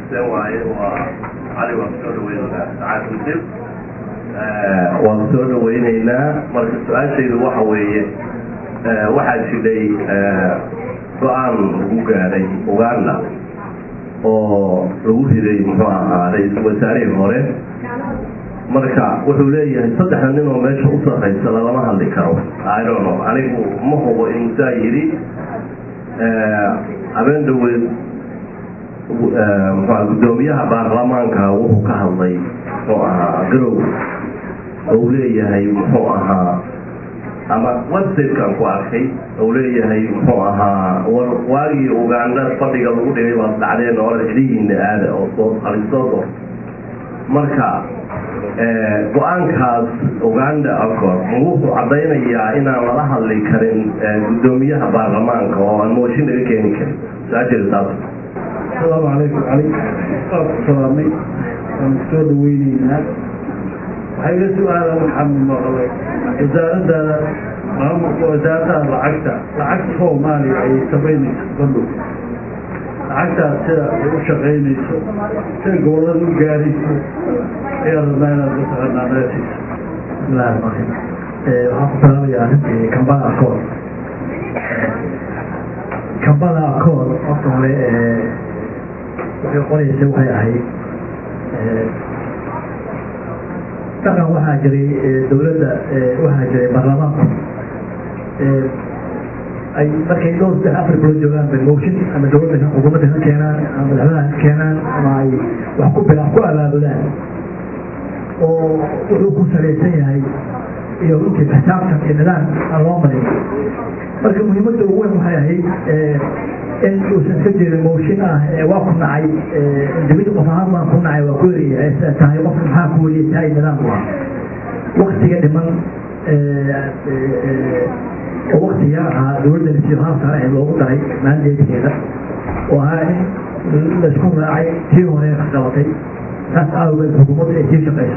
xuseen waaye waa cali waan kusoo dhaweynaynaa sacaad mudib waan kusoo dhaweynaynaa marka su-aashaydu waxa weeye waxaa jiray go-aan lagu gaadhay uganda oo lagu riday muxuu ahaa ra-iisul wasaarihii hore marka wuxuu leeyahay saddexda nin oo meesha u sarraysa lalama hadli karo idono anigu ma hubo inuu saa yidhi habeen dhaweed mxua guddoomiyaha baarlamaanka wuxuu ka hadlay muxuu ahaa garow ou leeyahay muxuu ahaa ama websitekan ku arkay ou leeyahay muxuu ahaa war waagii uganda fadhiga lagu dhigay baad dhacdeen oo cidhihiina aada oo soo halisoodo marka go-aankaas uganda acor ma wuxuu caddaynayaa inaan lala hadli karin guddoomiyaha baarlamaanka oo aan mooshin laga keeni karin su-aasheeda taas asalaamu calaykum cali waa ku salaamay waan kusoo dhaweyneynaa waxay la su-aala waxaan maqlay wasaaradda maamulka wasaaradaha lacagta lacagta soomaaliya ay samaynayso bandhow lacagtaas sida ay u shaqaynayso sida gobolada u gaarayso ayaa rabnaa inaad mataqaanaa meeshiisa bismillahi raxmaan raxiim waxaan ku salaamayaa arrintii kambala accord kambala accord horta hore waxay qoraysa waxay ahayd dhaqan waxaa jiray dowladda waxaa jiray baarlamaanku ay markay dhowr saddex afar bilo joogaan bay motion ama dowladda xukuumadda ka keenaan ama madaxweynaha ka keenaan ama ay wax ku bila ku abaabulaan oo wuxuu ku salaysan yahay iyo runtii xisaabtan iyo nidaam aan loo marin marka muhiimadda ugu weyn waxay ahayd in uusan ka jirin mooshin ah waa ku nacay individ qof ahaan baan ku nacay waa ku eriyay tahay qof maxaa ku weriyay tahay nidaamku ah waktiga dhiman oo waktiga ahaa dowladda nasiib haafka ah loogu daray maandeedkeeda oo ahaa in laisku raacay tii hore ka qabatay taas awgeed xukuumadda ay sii shaqayso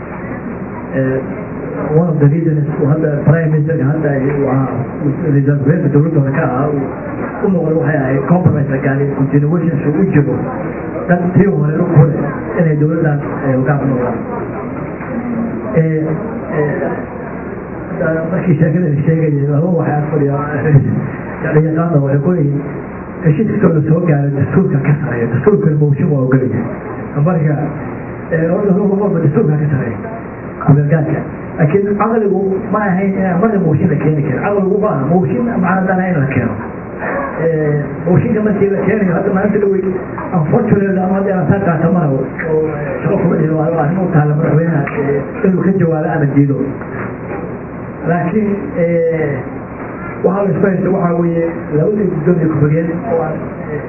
one of the reasons hadda prime ministerka hadda waa reserveeka dowladda hore ka ahaa u noqday waxay ahayd compromise la gaaray continuation su u jiro dad tii hore u kore inay dowladdan hogaan ku noqdaan markii sheekada la sheegayay laba waxay ag fadhiya yaqaana waxay ku leeyihin heshiiskastoo la soo gaaray dastuurka ka sareeya dastuurka mooshin waa ogolaya marka horta dastuurka ka sareeya kugalgaadka laakiin caqligu ma ahayn inaan marna mooshin la keeni karin caqligu ma aha mooshin macnadana in la keeno mooshinka markii la keenayo hadda maalinta dhawey unfortunately ama hadda aan saa qaata mara oo shaqo kuma dhihin waa arrin u taala madaxweynaha inuu ka jawaabo ama diido laakiin waxaa la isku haysta waxaa weeye labadii guddoomiye ku-xigeen oo aan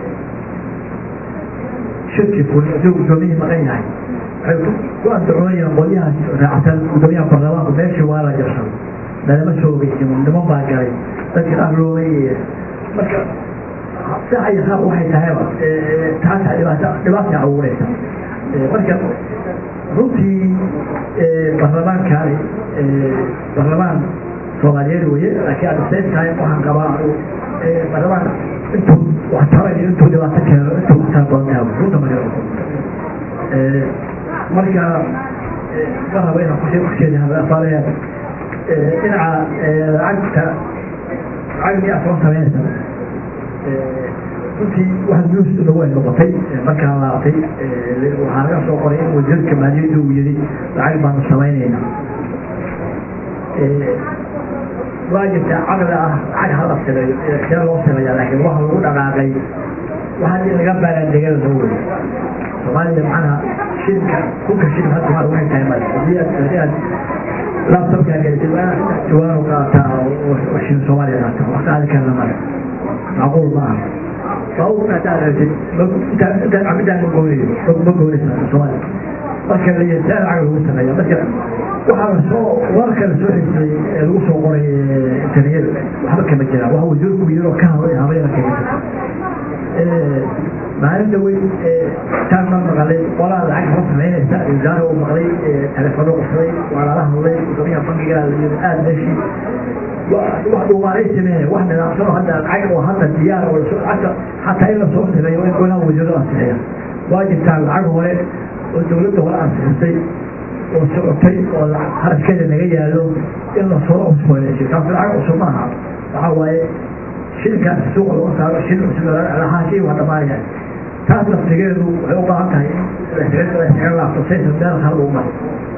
shirki fulin isagoo guddoomiyihii maqan yahay waxay ku andacoonayaan qolyahaas raacsan guddoomiyaha baarlamaanku meeshii waa la jabsaday lalama soogaysin niman baa galay dadkii ahloobay marka sax iyo qaab waxay tahayba taasa dhibaata dhibaatay abuuraysa marka runtii baarlamaankaani baarlamaan soomaaliyeed weye laakiin at the same time waxaan qabaa baarlamaan intuu wax tarayo intuu dhibaato keeno intuu ku tara badan tahay runta marka marka ma rabo inaan kushe kusheedafaaleya dhinaca lacagta lacag miyaa toban sameynaysa runtii wax news nagu ay noqotay markaan laabatay waxaa laga soo qoray in wasiirka maaliyadda uu yidhi lacag baanu samaynaynaa waa jirtaa caqli ah lacag hala sameeyo see loo sameeyaa laakiin waxa lagu dhaqaaqay waxaa in laga baaraandegada loo weyy soomaaliya macnaha shilka kunka shil hadda maa waxay tahay male hadii aad hadii aad laptopkaa gelisay waa jawaanu qaataa oo shil soomaaliya qaata wax qaadi karna male macquul ma aha baabuurka haddaad aragtid intaan cabidaan ma goonayo ma goonaysa soomaaliya marka la yidhaa lacag lagu sameeya marka waxaa lasoo warka lasoo xigtay ee lagu soo qoray internet waxba kama jiraan waxa wasiirku yidhi oo ka hadlay habayna kama jirto maalinta weyn taan ma maqalay qolaa lacag ma samaynaysa wasaara uu maqlay telefono qofsaday waa lala hadlay gudoomiyaha bankiga aada meeshii wax dhuumaalay sameeye wax nidaamsano hadda lacag oo hadda diyaar oo lacagta xataa in lasoo sameeyo in golaha wasiirada ansixiya waa jirtaan lacag hore oo dawladda hore ansixisay oo socotay oo haraskeeda naga yaalo in la soo cusboonaysiyo taas lacag cusub maaha waxaa waaye shilkaas suuqa lagu saaro shil cusub lahaashii waa dhamaanayaan taas laftigeedu waxay u baahan tahay in la iskaga laabto saysan meel hal ugu maro